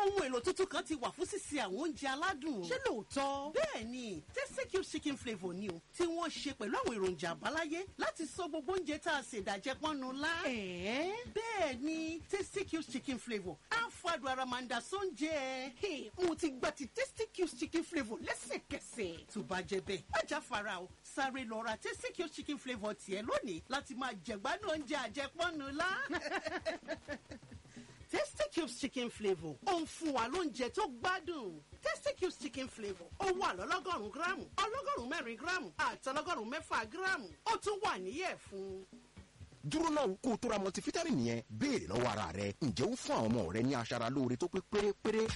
ohun èlò tuntun kan ti wà fún sísè àwọn oúnjẹ aládùn. ṣé lóòótọ́? bẹ́ẹ̀ ni tasty cube chicken flavour ni o tí wọ́n ṣe pẹ̀lú àwọn èròjà àbáláyé láti sọ gbogbo oúnjẹ tá a ṣe ìdàjẹ́ pọ́nnu lá. ẹ̀ẹ́ bẹ́ẹ̀ ni tasty cube chicken flavour á fàdùn ara máa ń da sóúnjẹ. Hey, mo ti gba ti tasty cubes chicken flavour lẹ́sẹ̀kẹsẹ̀. tó bá jẹ bẹ́ẹ̀ má já fara o sáré lọ ra tasty cube chicken flavour tiẹ̀ lónìí láti máa jẹ̀gbádùn oúnjẹ àjẹpọ́nnu lá. tasty cubes chicken flavour ó ń fún wa lóúnjẹ tó gbádùn tasty cubes chicken flavour ó wà lọ́lọ́gọ́rùn-ún gíráàmù ọlọ́gọ́rùn-ún mẹ́rin gíráàmù àtọlọ́gọ́rùn-ún mẹ́fà gíráàmù ó tún wà níyẹ̀ fún. dúró náà kó o tó ra multivitamin yẹn béèrè lọ́wọ́ ara rẹ ǹjẹ́ ó fún àwọn ọmọ rẹ ní aṣara lóore tó pé pérépéré